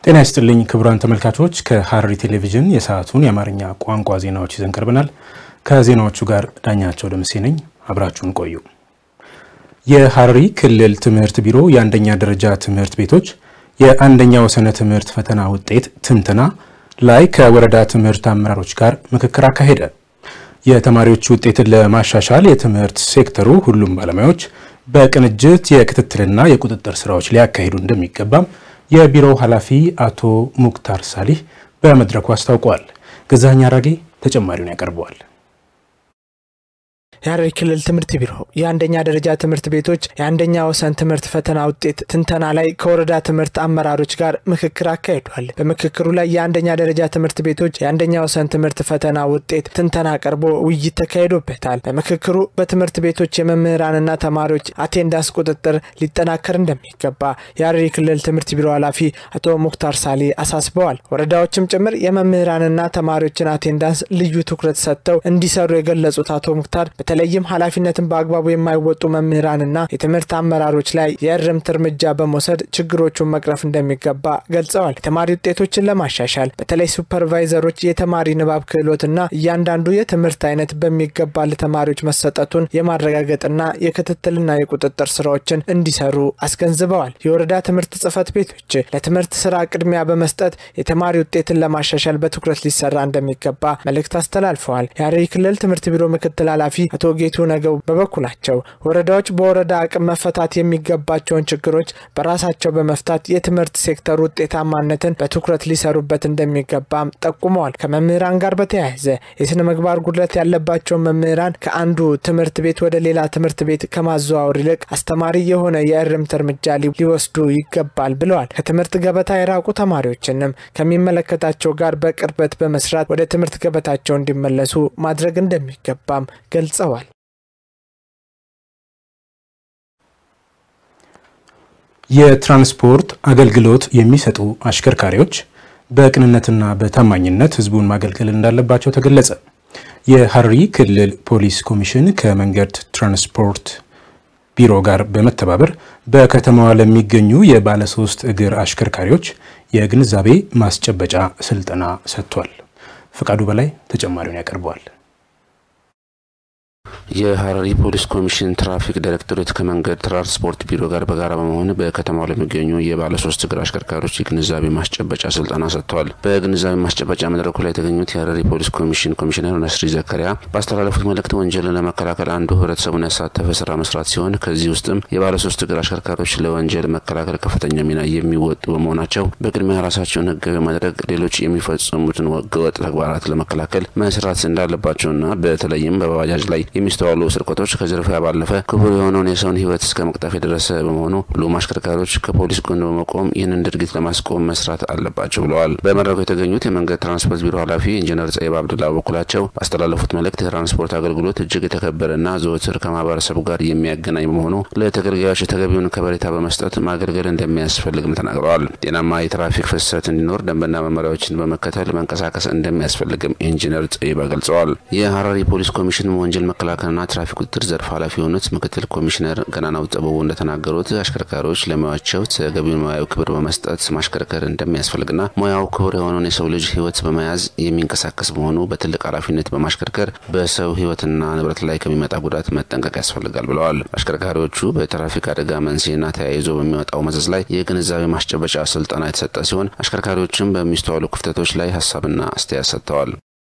ጤና ይስጥልኝ ክቡራን ተመልካቾች፣ ከሐረሪ ቴሌቪዥን የሰዓቱን የአማርኛ ቋንቋ ዜናዎች ይዘን ቀርበናል። ከዜናዎቹ ጋር ዳኛቸው ደምሴ ነኝ። አብራችሁን ቆዩ። የሐረሪ ክልል ትምህርት ቢሮ የአንደኛ ደረጃ ትምህርት ቤቶች የአንደኛ ወሰነ ትምህርት ፈተና ውጤት ትንተና ላይ ከወረዳ ትምህርት አመራሮች ጋር ምክክር አካሄደ። የተማሪዎች ውጤትን ለማሻሻል የትምህርት ሴክተሩ ሁሉም ባለሙያዎች በቅንጅት የክትትልና የቁጥጥር ስራዎች ሊያካሂዱ እንደሚገባም የቢሮው ኃላፊ አቶ ሙክታር ሳሊህ በመድረኩ አስታውቀዋል። ገዛኸኝ አራጌ ተጨማሪውን ያቀርበዋል። የሐረሪ ክልል ትምህርት ቢሮ የአንደኛ ደረጃ ትምህርት ቤቶች የአንደኛ ወሰን ትምህርት ፈተና ውጤት ትንተና ላይ ከወረዳ ትምህርት አመራሮች ጋር ምክክር አካሂዷል። በምክክሩ ላይ የአንደኛ ደረጃ ትምህርት ቤቶች የአንደኛ ወሰን ትምህርት ፈተና ውጤት ትንተና ቀርቦ ውይይት ተካሂዶበታል። በምክክሩ በትምህርት ቤቶች የመምህራንና ተማሪዎች አቴንዳንስ ቁጥጥር ሊጠናከር እንደሚገባ የሐረሪ ክልል ትምህርት ቢሮ ኃላፊ አቶ ሙክታር ሳሊ አሳስበዋል። ወረዳዎችም ጭምር የመምህራንና ተማሪዎችን አቴንዳንስ ልዩ ትኩረት ሰጥተው እንዲሰሩ የገለጹት አቶ ሙክታር በተለይም ኃላፊነትን በአግባቡ የማይወጡ መምህራንና የትምህርት አመራሮች ላይ የእርምት እርምጃ በመውሰድ ችግሮቹን መቅረፍ እንደሚገባ ገልጸዋል። የተማሪ ውጤቶችን ለማሻሻል በተለይ ሱፐርቫይዘሮች የተማሪ ንባብ ክህሎትና እያንዳንዱ የትምህርት አይነት በሚገባ ለተማሪዎች መሰጠቱን የማረጋገጥና የክትትልና የቁጥጥር ስራዎችን እንዲሰሩ አስገንዝበዋል። የወረዳ ትምህርት ጽህፈት ቤቶች ለትምህርት ስራ ቅድሚያ በመስጠት የተማሪ ውጤትን ለማሻሻል በትኩረት ሊሰራ እንደሚገባ መልእክት አስተላልፈዋል። የሐረሪ ክልል ትምህርት ቢሮ ምክትል ኃላፊ አቶ ጌቱ ነገው በበኩላቸው ወረዳዎች በወረዳ አቅም መፈታት የሚገባቸውን ችግሮች በራሳቸው በመፍታት የትምህርት ሴክተሩ ውጤታማነትን በትኩረት ሊሰሩበት እንደሚገባም ጠቁመዋል። ከመምህራን ጋር በተያያዘ የስነ ምግባር ጉድለት ያለባቸውን መምህራን ከአንዱ ትምህርት ቤት ወደ ሌላ ትምህርት ቤት ከማዘዋወር ይልቅ አስተማሪ የሆነ የእርምት እርምጃ ሊወስዱ ይገባል ብለዋል። ከትምህርት ገበታ የራቁ ተማሪዎችንም ከሚመለከታቸው ጋር በቅርበት በመስራት ወደ ትምህርት ገበታቸው እንዲመለሱ ማድረግ እንደሚገባም ገልጸዋል። የትራንስፖርት አገልግሎት የሚሰጡ አሽከርካሪዎች በቅንነትና በታማኝነት ሕዝቡን ማገልገል እንዳለባቸው ተገለጸ። የሐረሪ ክልል ፖሊስ ኮሚሽን ከመንገድ ትራንስፖርት ቢሮ ጋር በመተባበር በከተማዋ ለሚገኙ የባለሶስት እግር አሽከርካሪዎች የግንዛቤ ማስጨበጫ ስልጠና ሰጥቷል። ፈቃዱ በላይ ተጨማሪውን ያቀርበዋል። የሐረሪ ፖሊስ ኮሚሽን ትራፊክ ዳይሬክቶሬት ከመንገድ ትራንስፖርት ቢሮ ጋር በጋራ በመሆን በከተማው ለሚገኙ የባለሶስት እግር አሽከርካሪዎች የግንዛቤ ማስጨበጫ ስልጠና ሰጥተዋል። በግንዛቤ ማስጨበጫ መድረኩ ላይ የተገኙት የሐረሪ ፖሊስ ኮሚሽን ኮሚሽነር ነስሪ ዘከሪያ ባስተላለፉት መልእክት ወንጀልን ለመከላከል አንዱ ህብረተሰቡን ያሳተፈ ስራ መስራት ሲሆን ከዚህ ውስጥም የባለሶስት እግር አሽከርካሪዎች ለወንጀል መከላከል ከፍተኛ ሚና የሚወጡ በመሆናቸው በቅድሚያ ራሳቸውን ህጋዊ በማድረግ ሌሎች የሚፈጽሙትን ህገወጥ ተግባራት ለመከላከል መስራት እንዳለባቸውና በተለይም በባጃጅ ላይ የሚስተዋሉ ስርቆቶች ከዝርፊያ ባለፈ ክቡር የሆነውን የሰውን ህይወት እስከ መቅጠፍ የደረሰ በመሆኑ ሁሉም አሽከርካሪዎች ከፖሊስ ጎን በመቆም ይህንን ድርጊት ለማስቆም መስራት አለባቸው ብለዋል። በመድረኩ የተገኙት የመንገድ ትራንስፖርት ቢሮ ኃላፊ ኢንጂነር ጸይብ አብዱላ በበኩላቸው ባስተላለፉት መልእክት የትራንስፖርት አገልግሎት እጅግ የተከበረና ዘወትር ከማህበረሰቡ ጋር የሚያገናኝ በመሆኑ ለተገልጋዮች ተገቢውን ከበሬታ በመስጠት ማገልገል እንደሚያስፈልግም ተናግረዋል። ጤናማ የትራፊክ ፍሰት እንዲኖር ደንብና መመሪያዎችን በመከተል መንቀሳቀስ እንደሚያስፈልግም ኢንጂነር ጸይባ ገልጸዋል። የሐረሪ ፖሊስ ኮሚሽን ወንጀል መከላከልና ትራፊክ ቁጥጥር ዘርፍ ኃላፊ የሆኑት ምክትል ኮሚሽነር ገናናው ጥበቡ እንደተናገሩት አሽከርካሪዎች ለሙያቸው ተገቢውን ሙያዊ ክብር በመስጠት ማሽከርከር እንደሚያስፈልግና ሙያው ክቡር የሆነውን የሰው ልጅ ህይወት በመያዝ የሚንቀሳቀስ በመሆኑ በትልቅ ኃላፊነት በማሽከርከር በሰው ህይወትና ንብረት ላይ ከሚመጣ ጉዳት መጠንቀቅ ያስፈልጋል ብለዋል። አሽከርካሪዎቹ በትራፊክ አደጋ መንስኤና ተያይዞ በሚወጣው መዘዝ ላይ የግንዛቤ ማስጨበጫ ስልጠና የተሰጠ ሲሆን አሽከርካሪዎችም በሚስተዋሉ ክፍተቶች ላይ ሀሳብና አስተያየት ሰጥተዋል።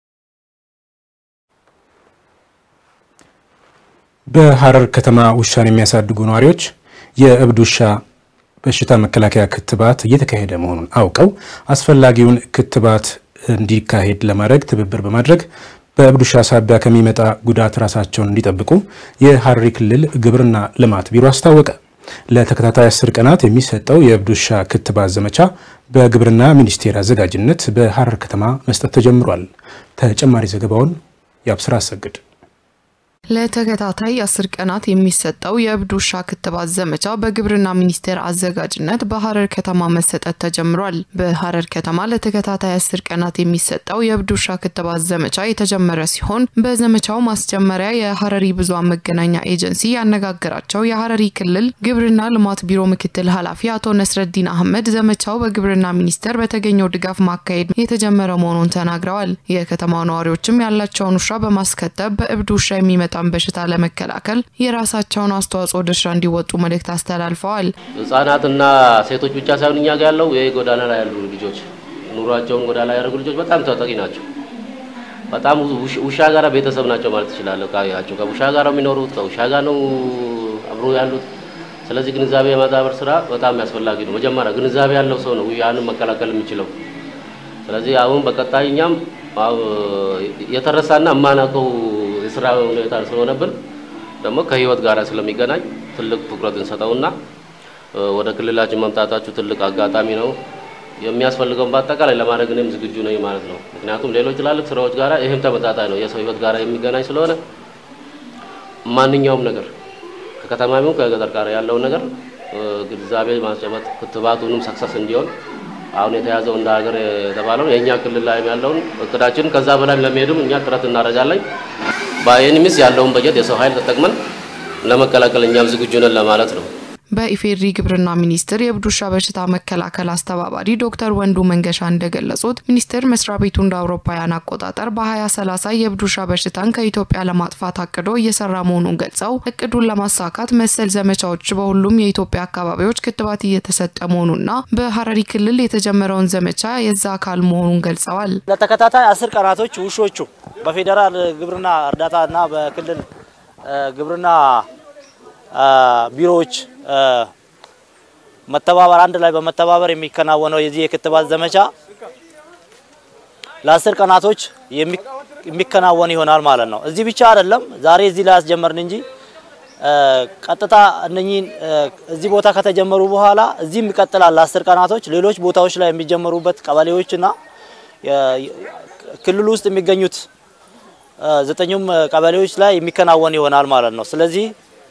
በሐረር ከተማ ውሻን የሚያሳድጉ ነዋሪዎች የእብድ ውሻ በሽታ መከላከያ ክትባት እየተካሄደ መሆኑን አውቀው አስፈላጊውን ክትባት እንዲካሄድ ለማድረግ ትብብር በማድረግ በእብድ ውሻ ሳቢያ ከሚመጣ ጉዳት ራሳቸውን እንዲጠብቁ የሐረሪ ክልል ግብርና ልማት ቢሮ አስታወቀ። ለተከታታይ አስር ቀናት የሚሰጠው የእብድ ውሻ ክትባት ዘመቻ በግብርና ሚኒስቴር አዘጋጅነት በሐረር ከተማ መስጠት ተጀምሯል። ተጨማሪ ዘገባውን የአብስራ አሰግድ ለተከታታይ አስር ቀናት የሚሰጠው የእብድ ውሻ ክትባት ዘመቻ በግብርና ሚኒስቴር አዘጋጅነት በሀረር ከተማ መሰጠት ተጀምሯል። በሀረር ከተማ ለተከታታይ አስር ቀናት የሚሰጠው የእብድ ውሻ ክትባት ዘመቻ የተጀመረ ሲሆን በዘመቻው ማስጀመሪያ የሀረሪ ብዙኃን መገናኛ ኤጀንሲ ያነጋገራቸው የሀረሪ ክልል ግብርና ልማት ቢሮ ምክትል ኃላፊ አቶ ነስረዲን አህመድ ዘመቻው በግብርና ሚኒስቴር በተገኘው ድጋፍ ማካሄድ የተጀመረ መሆኑን ተናግረዋል። የከተማው ነዋሪዎችም ያላቸውን ውሻ በማስከተብ በእብድ ውሻ የሚመጣ በሽታ ለመከላከል የራሳቸውን አስተዋጽኦ ድርሻ እንዲወጡ መልእክት አስተላልፈዋል። ህጻናትና ሴቶች ብቻ ሳይሆን እኛ ጋር ያለው ይህ ጎዳና ላይ ያሉ ልጆች ኑሯቸውን ጎዳና ላይ ያደረጉ ልጆች በጣም ተጠቂ ናቸው። በጣም ውሻ ጋር ቤተሰብ ናቸው ማለት ትችላለህ። ካያቸው ከውሻ ጋር ነው የሚኖሩት፣ ከውሻ ጋር ነው አብሮ ያሉት። ስለዚህ ግንዛቤ የማዳበር ስራ በጣም ያስፈላጊ ነው። መጀመሪያ ግንዛቤ ያለው ሰው ነው ያንን መከላከል የሚችለው። ስለዚህ አሁን በቀጣይ እኛም የተረሳና የማናውቀው የስራ ሁኔታ ስለሆነብን ደግሞ ከህይወት ጋር ስለሚገናኝ ትልቅ ትኩረት እንሰጠውና ወደ ክልላችን መምጣታችሁ ትልቅ አጋጣሚ ነው። የሚያስፈልገውን በአጠቃላይ ለማድረግ እኔም ዝግጁ ነኝ ማለት ነው። ምክንያቱም ሌሎች ትላልቅ ስራዎች ጋር ይህም ተመጣጣኝ ነው። የሰው ህይወት ጋር የሚገናኝ ስለሆነ ማንኛውም ነገር ከከተማሚው ከገጠር ጋር ያለውን ነገር ግንዛቤ ማስጨበጥ ክትባቱንም ሰክሰስ እንዲሆን አሁን የተያዘው እንደ ሀገር የተባለው የእኛ ክልል ላይ ያለውን እቅዳችን ከዛ በላይ ለመሄድም እኛ ጥረት እናደርጋለን። በኤኒሚስ ያለውን በጀት የሰው ኃይል ተጠቅመን ለመከላከል እኛም ዝግጁ ነን ለማለት ነው። በኢፌድሪ ግብርና ሚኒስቴር የእብድ ውሻ በሽታ መከላከል አስተባባሪ ዶክተር ወንዱ መንገሻ እንደገለጹት ሚኒስቴር መስሪያ ቤቱ እንደ አውሮፓውያን አቆጣጠር በ2030 የእብድ ውሻ በሽታን ከኢትዮጵያ ለማጥፋት አቅዶ እየሰራ መሆኑን ገልጸው እቅዱን ለማሳካት መሰል ዘመቻዎች በሁሉም የኢትዮጵያ አካባቢዎች ክትባት እየተሰጠ መሆኑና በሀረሪ ክልል የተጀመረውን ዘመቻ የዛ አካል መሆኑን ገልጸዋል። ለተከታታይ አስር ቀናቶች ውሾቹ በፌዴራል ግብርና እርዳታና በክልል ግብርና ቢሮዎች መተባበር አንድ ላይ በመተባበር የሚከናወነው የዚህ የክትባት ዘመቻ ለአስር ቀናቶች የሚከናወን ይሆናል ማለት ነው። እዚህ ብቻ አይደለም፣ ዛሬ እዚህ ላይ ያስጀመርን እንጂ ቀጥታ እነኚህን እዚህ ቦታ ከተጀመሩ በኋላ እዚህም ይቀጥላል። ለአስር ቀናቶች ሌሎች ቦታዎች ላይ የሚጀመሩበት ቀበሌዎችና ክልሉ ውስጥ የሚገኙት ዘጠኙም ቀበሌዎች ላይ የሚከናወን ይሆናል ማለት ነው። ስለዚህ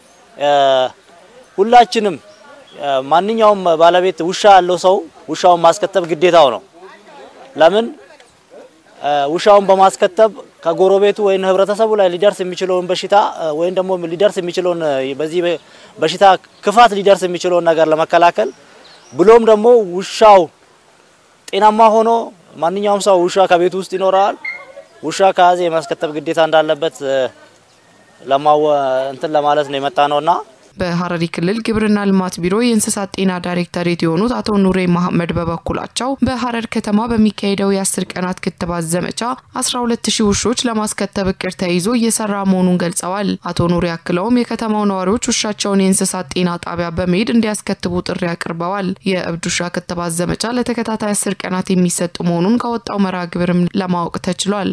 ሁላችንም ማንኛውም ባለቤት ውሻ ያለው ሰው ውሻውን ማስከተብ ግዴታው ነው። ለምን ውሻውን በማስከተብ ከጎረቤቱ ወይም ህብረተሰቡ ላይ ሊደርስ የሚችለውን በሽታ ወይም ደግሞ ሊደርስ የሚችለውን በዚህ በሽታ ክፋት ሊደርስ የሚችለውን ነገር ለመከላከል ብሎም ደግሞ ውሻው ጤናማ ሆኖ ማንኛውም ሰው ውሻ ከቤቱ ውስጥ ይኖራል። ውሻ ከያዘ የማስከተብ ግዴታ እንዳለበት ለማወ እንትን ለማለት ነው የመጣ ነውና በሀረሪ ክልል ግብርና ልማት ቢሮ የእንስሳት ጤና ዳይሬክተሬት የሆኑት አቶ ኑሬ መሐመድ በበኩላቸው በሀረር ከተማ በሚካሄደው የአስር ቀናት ክትባት ዘመቻ 12 ሺህ ውሾች ለማስከተብ እቅድ ተይዞ እየሰራ መሆኑን ገልጸዋል። አቶ ኑሬ አክለውም የከተማው ነዋሪዎች ውሻቸውን የእንስሳት ጤና ጣቢያ በመሄድ እንዲያስከትቡ ጥሪ አቅርበዋል። የእብድ ውሻ ክትባት ዘመቻ ለተከታታይ አስር ቀናት የሚሰጥ መሆኑን ከወጣው መርሃ ግብርም ለማወቅ ተችሏል።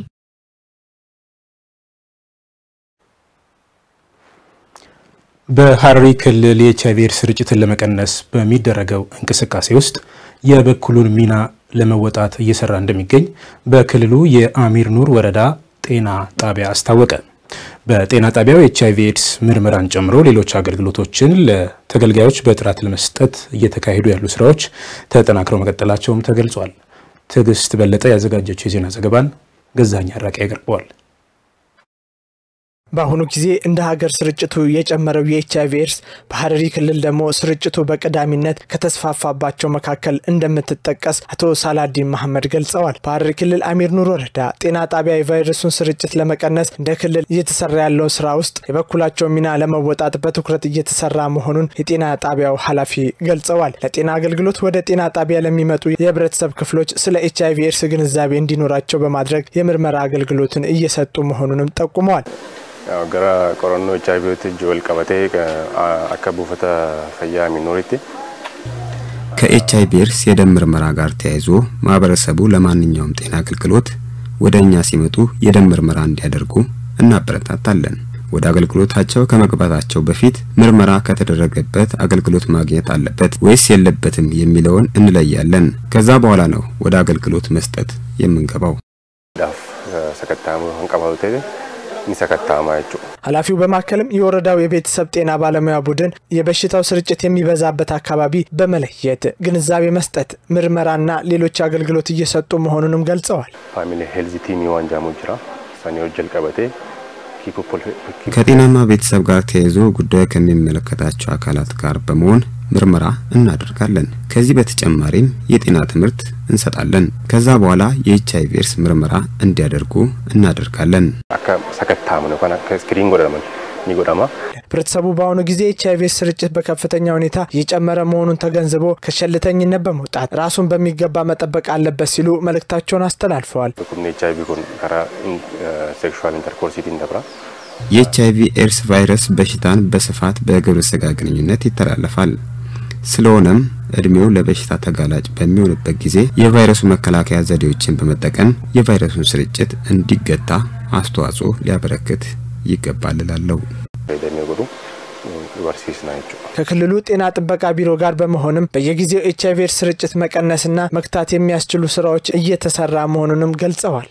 በሀረሪ ክልል የኤች አይቪ ኤድስ ስርጭትን ለመቀነስ በሚደረገው እንቅስቃሴ ውስጥ የበኩሉን ሚና ለመወጣት እየሰራ እንደሚገኝ በክልሉ የአሚር ኑር ወረዳ ጤና ጣቢያ አስታወቀ። በጤና ጣቢያው የኤች አይቪ ኤድስ ምርመራን ጨምሮ ሌሎች አገልግሎቶችን ለተገልጋዮች በጥራት ለመስጠት እየተካሄዱ ያሉ ስራዎች ተጠናክረው መቀጠላቸውም ተገልጿል። ትዕግስት በለጠ ያዘጋጀችው የዜና ዘገባን ገዛኝ አራቂ ያቀርበዋል። በአሁኑ ጊዜ እንደ ሀገር ስርጭቱ የጨመረው የኤች አይቪ ኤድስ በሀረሪ ክልል ደግሞ ስርጭቱ በቀዳሚነት ከተስፋፋባቸው መካከል እንደምትጠቀስ አቶ ሳላዲን መሐመድ ገልጸዋል። በሀረሪ ክልል አሚር ኑር ወረዳ ጤና ጣቢያ የቫይረሱን ስርጭት ለመቀነስ እንደ ክልል እየተሰራ ያለው ስራ ውስጥ የበኩላቸው ሚና ለመወጣት በትኩረት እየተሰራ መሆኑን የጤና ጣቢያው ኃላፊ ገልጸዋል። ለጤና አገልግሎት ወደ ጤና ጣቢያ ለሚመጡ የህብረተሰብ ክፍሎች ስለ ኤች አይቪ ኤድስ ግንዛቤ እንዲኖራቸው በማድረግ የምርመራ አገልግሎትን እየሰጡ መሆኑንም ጠቁመዋል። gara qorannoo ኤች አይቪ wajjin wal qabatee akka buufata fayyaa ሚኖሪቲ ከኤች አይቪ ኤድስ የደም ምርመራ ጋር ተያይዞ ማህበረሰቡ ለማንኛውም ጤና አገልግሎት ወደ እኛ ሲመጡ የደም ምርመራ እንዲያደርጉ እናበረታታለን። ወደ አገልግሎታቸው ከመግባታቸው በፊት ምርመራ ከተደረገበት አገልግሎት ማግኘት አለበት ወይስ የለበትም የሚለውን እንለያለን። ከዛ በኋላ ነው ወደ አገልግሎት መስጠት የምንገባው። ዳፍ ሰከታሙ አንቀባሉ ሚሰከታማ ጀቹ ኃላፊው በማከልም የወረዳው የቤተሰብ ጤና ባለሙያ ቡድን የበሽታው ስርጭት የሚበዛበት አካባቢ በመለየት ግንዛቤ መስጠት፣ ምርመራና ሌሎች አገልግሎት እየሰጡ መሆኑንም ገልጸዋል። ፋሚሊ ሄልዝ ቲም ዋንጃሙ ጅራ ሰኔ ወጀል ቀበቴ ከጤናማ ቤተሰብ ጋር ተያይዞ ጉዳዩ ከሚመለከታቸው አካላት ጋር በመሆን ምርመራ እናደርጋለን። ከዚህ በተጨማሪም የጤና ትምህርት እንሰጣለን። ከዛ በኋላ የኤች አይቪ ኤድስ ምርመራ እንዲያደርጉ እናደርጋለን። ሰከታም ነው ስክሪን ጎደለመን ሚጎዳማ ህብረተሰቡ በአሁኑ ጊዜ ኤች አይቪ ኤድስ ስርጭት በከፍተኛ ሁኔታ እየጨመረ መሆኑን ተገንዝቦ ከሸልተኝነት በመውጣት ራሱን በሚገባ መጠበቅ አለበት ሲሉ መልእክታቸውን አስተላልፈዋል። ቁምኔ ኤች አይቪ ኩን ከራ ሴክሹዋል ኢንተርኮርሲቲን ደብራ የኤች አይቪ ኤድስ ቫይረስ በሽታን በስፋት በግብረ ስጋ ግንኙነት ይተላለፋል። ስለሆነም እድሜው ለበሽታ ተጋላጭ በሚሆንበት ጊዜ የቫይረሱ መከላከያ ዘዴዎችን በመጠቀም የቫይረሱን ስርጭት እንዲገታ አስተዋጽኦ ሊያበረክት ይገባል እላለሁ። ከክልሉ ጤና ጥበቃ ቢሮ ጋር በመሆንም በየጊዜው ኤች አይቪ ኤድስ ስርጭት መቀነስና መግታት የሚያስችሉ ስራዎች እየተሰራ መሆኑንም ገልጸዋል።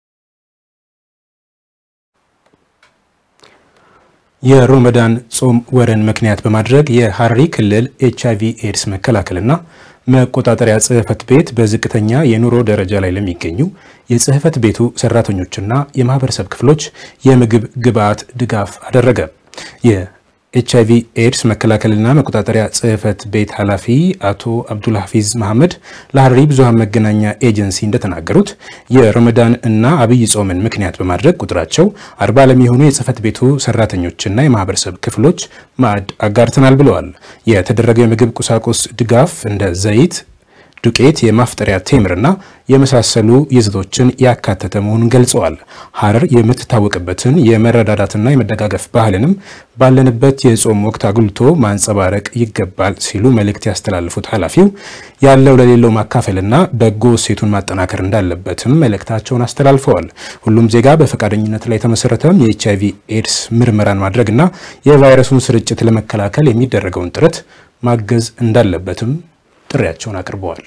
የሮመዳን ጾም ወርን ምክንያት በማድረግ የሐረሪ ክልል ኤች አይቪ ኤድስ መከላከልና መቆጣጠሪያ ጽህፈት ቤት በዝቅተኛ የኑሮ ደረጃ ላይ ለሚገኙ የጽህፈት ቤቱ ሰራተኞችና የማህበረሰብ ክፍሎች የምግብ ግብዓት ድጋፍ አደረገ። የኤች አይቪ ኤድስ መከላከልና መቆጣጠሪያ ጽህፈት ቤት ኃላፊ አቶ አብዱል ሀፊዝ መሐመድ ለሐረሪ ብዙሃን መገናኛ ኤጀንሲ እንደተናገሩት የረመዳን እና አብይ ጾምን ምክንያት በማድረግ ቁጥራቸው አርባ ለሚሆኑ የጽህፈት ቤቱ ሰራተኞችና የማህበረሰብ ክፍሎች ማዕድ አጋርተናል ብለዋል። የተደረገው የምግብ ቁሳቁስ ድጋፍ እንደ ዘይት ዱቄት፣ የማፍጠሪያ ቴምርና የመሳሰሉ ይዘቶችን ያካተተ መሆኑን ገልጸዋል። ሐረር የምትታወቅበትን የመረዳዳትና የመደጋገፍ ባህልንም ባለንበት የጾም ወቅት አጉልቶ ማንጸባረቅ ይገባል ሲሉ መልእክት ያስተላልፉት ኃላፊው ያለው ለሌለው ማካፈልና በጎ እሴቱን ማጠናከር እንዳለበትም መልእክታቸውን አስተላልፈዋል። ሁሉም ዜጋ በፈቃደኝነት ላይ የተመሰረተም የኤች አይቪ ኤድስ ምርመራን ማድረግና የቫይረሱን ስርጭት ለመከላከል የሚደረገውን ጥረት ማገዝ እንዳለበትም ጥሪያቸውን አቅርበዋል።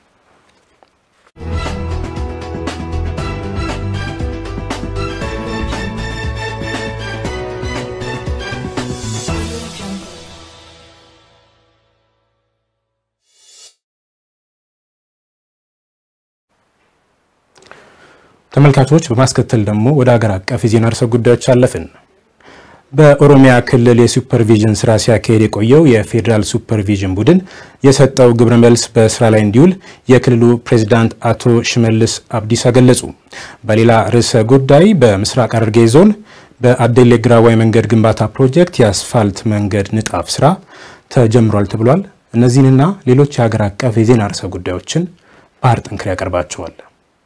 ተመልካቾች በማስከተል ደግሞ ወደ ሀገር አቀፍ የዜና ርዕሰ ጉዳዮች አለፍን። በኦሮሚያ ክልል የሱፐርቪዥን ስራ ሲያካሄድ የቆየው የፌዴራል ሱፐርቪዥን ቡድን የሰጠው ግብረ መልስ በስራ ላይ እንዲውል የክልሉ ፕሬዚዳንት አቶ ሽመልስ አብዲሳ ገለጹ። በሌላ ርዕሰ ጉዳይ በምስራቅ ሐረርጌ ዞን በአዴሌ ግራዋይ መንገድ ግንባታ ፕሮጀክት የአስፋልት መንገድ ንጣፍ ስራ ተጀምሯል ተብሏል። እነዚህንና ሌሎች የሀገር አቀፍ የዜና ርዕሰ ጉዳዮችን ባህር ጠንክር ያቀርባቸዋል።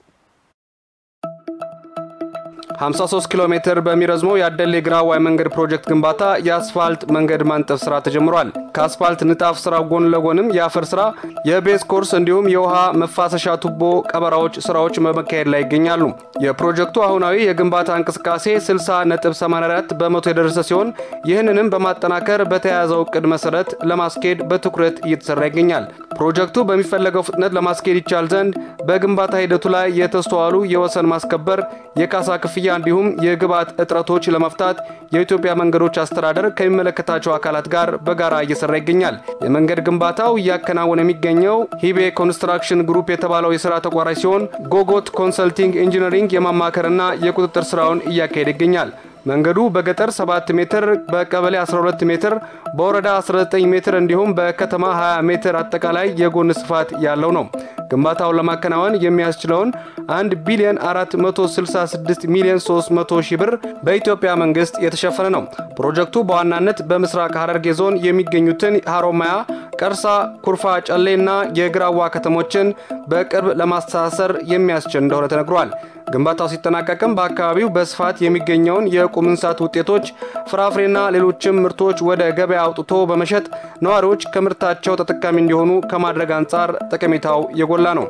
53 ኪሎ ሜትር በሚረዝመው የአደሌ ግራዋይ መንገድ ፕሮጀክት ግንባታ የአስፋልት መንገድ ማንጠፍ ስራ ተጀምሯል። ከአስፋልት ንጣፍ ስራው ጎን ለጎንም የአፈር ስራ፣ የቤዝ ኮርስ እንዲሁም የውሃ መፋሰሻ ቱቦ ቀበራዎች ስራዎች በመካሄድ ላይ ይገኛሉ። የፕሮጀክቱ አሁናዊ የግንባታ እንቅስቃሴ 60.84 በመቶ የደረሰ ሲሆን ይህንንም በማጠናከር በተያያዘው እቅድ መሰረት ለማስኬድ በትኩረት እየተሰራ ይገኛል። ፕሮጀክቱ በሚፈለገው ፍጥነት ለማስኬድ ይቻል ዘንድ በግንባታ ሂደቱ ላይ የተስተዋሉ የወሰን ማስከበር፣ የካሳ ክፍያ እንዲሁም የግብዓት እጥረቶች ለመፍታት የኢትዮጵያ መንገዶች አስተዳደር ከሚመለከታቸው አካላት ጋር በጋራ እየሰራ ይገኛል። የመንገድ ግንባታው እያከናወነ የሚገኘው ሂቤ ኮንስትራክሽን ግሩፕ የተባለው የስራ ተቋራጭ ሲሆን ጎጎት ኮንሰልቲንግ ኢንጂነሪንግ የማማከርና የቁጥጥር ስራውን እያካሄደ ይገኛል። መንገዱ በገጠር 7 ሜትር፣ በቀበሌ 12 ሜትር፣ በወረዳ 19 ሜትር እንዲሁም በከተማ 20 ሜትር አጠቃላይ የጎን ስፋት ያለው ነው። ግንባታውን ለማከናወን የሚያስችለውን 1 ቢሊዮን 466 ሚሊዮን 300 ሺህ ብር በኢትዮጵያ መንግስት የተሸፈነ ነው። ፕሮጀክቱ በዋናነት በምስራቅ ሐረርጌ ዞን የሚገኙትን ሀሮማያ፣ ቀርሳ፣ ኩርፋ፣ ጨሌና የግራዋ ከተሞችን በቅርብ ለማስተሳሰር የሚያስችል እንደሆነ ተነግሯል። ግንባታው ሲጠናቀቅም በአካባቢው በስፋት የሚገኘውን የቁም እንስሳት ውጤቶች፣ ፍራፍሬና ሌሎችም ምርቶች ወደ ገበያ አውጥቶ በመሸጥ ነዋሪዎች ከምርታቸው ተጠቃሚ እንዲሆኑ ከማድረግ አንጻር ጠቀሜታው የጎላ ነው።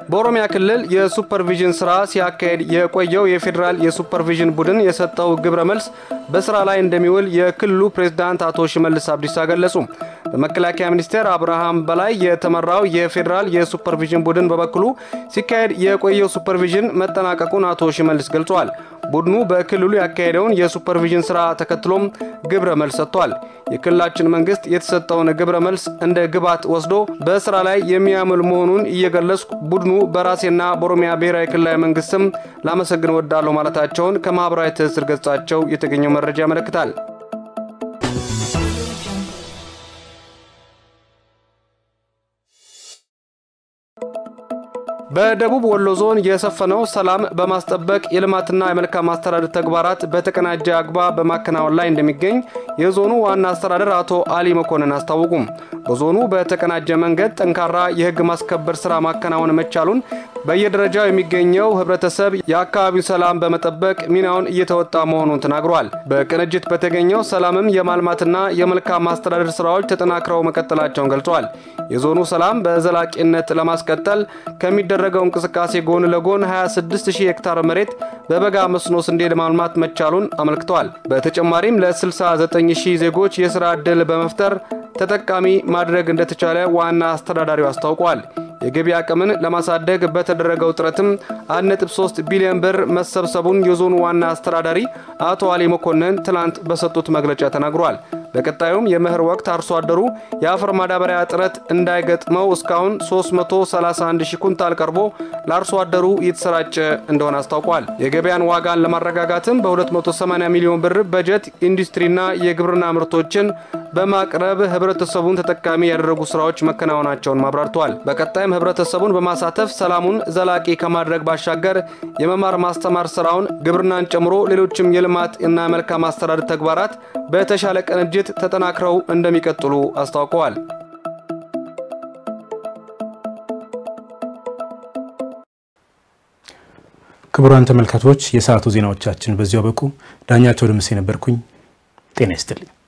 በኦሮሚያ ክልል የሱፐርቪዥን ስራ ሲያካሄድ የቆየው የፌዴራል የሱፐርቪዥን ቡድን የሰጠው ግብረ መልስ በስራ ላይ እንደሚውል የክልሉ ፕሬዝዳንት አቶ ሽመልስ አብዲሳ ገለጹ። በመከላከያ ሚኒስቴር አብርሃም በላይ የተመራው የፌዴራል የሱፐርቪዥን ቡድን በበኩሉ ሲካሄድ የቆየው ሱፐርቪዥን መጠናቀቁን አቶ ሽመልስ ገልጸዋል። ቡድኑ በክልሉ ያካሄደውን የሱፐርቪዥን ስራ ተከትሎም ግብረ መልስ ሰጥቷል። የክልላችን መንግስት የተሰጠውን ግብረ መልስ እንደ ግብዓት ወስዶ በስራ ላይ የሚያምል መሆኑን እየገለጽኩ ቡድኑ በራሴና በኦሮሚያ ብሔራዊ ክልላዊ መንግስት ስም ላመሰግን ወዳለሁ ማለታቸውን ከማህበራዊ ትስስር ገጻቸው የተገኘው መረጃ ያመለክታል። በደቡብ ወሎ ዞን የሰፈነው ሰላም በማስጠበቅ የልማትና የመልካም አስተዳደር ተግባራት በተቀናጀ አግባብ በማከናወን ላይ እንደሚገኝ የዞኑ ዋና አስተዳደር አቶ አሊ መኮንን አስታወቁም። በዞኑ በተቀናጀ መንገድ ጠንካራ የህግ ማስከበር ስራ ማከናወን መቻሉን በየደረጃው የሚገኘው ህብረተሰብ የአካባቢው ሰላም በመጠበቅ ሚናውን እየተወጣ መሆኑን ተናግሯል። በቅንጅት በተገኘው ሰላምም የማልማትና የመልካም ማስተዳደር ስራዎች ተጠናክረው መቀጠላቸውን ገልጿል። የዞኑ ሰላም በዘላቂነት ለማስቀጠል ከሚደረገው እንቅስቃሴ ጎን ለጎን 26000 ሄክታር መሬት በበጋ መስኖ ስንዴ ለማልማት መቻሉን አመልክተዋል። በተጨማሪም ለ69000 ዜጎች የስራ ዕድል በመፍጠር ተጠቃሚ ማድረግ እንደተቻለ ዋና አስተዳዳሪው አስታውቋል። የገቢ አቅምን ለማሳደግ በተደረገው ጥረትም 1.3 ቢሊዮን ብር መሰብሰቡን የዞኑ ዋና አስተዳዳሪ አቶ አሊ መኮንን ትላንት በሰጡት መግለጫ ተናግሯል። በቀጣዩም የመኸር ወቅት አርሶ አደሩ የአፈር ማዳበሪያ እጥረት እንዳይገጥመው እስካሁን 331 ሺህ ኩንታል ቀርቦ ለአርሶ አደሩ እየተሰራጨ እንደሆነ አስታውቋል። የገበያን ዋጋን ለማረጋጋትም በ280 ሚሊዮን ብር በጀት ኢንዱስትሪና የግብርና ምርቶችን በማቅረብ ህብረተሰቡን ተጠቃሚ ያደረጉ ስራዎች መከናወናቸውን ማብራርተዋል። በቀጣይም ህብረተሰቡን በማሳተፍ ሰላሙን ዘላቂ ከማድረግ ባሻገር የመማር ማስተማር ስራውን ግብርናን ጨምሮ ሌሎችም የልማት እና መልካም አስተዳደር ተግባራት በተሻለ ቅንጅት ተጠናክረው እንደሚቀጥሉ አስታውቀዋል። ክቡራን ተመልካቾች የሰዓቱ ዜናዎቻችን በዚያው በቁ። ዳኛቸው ደምሴ ነበርኩኝ። ጤና ይስጥልኝ።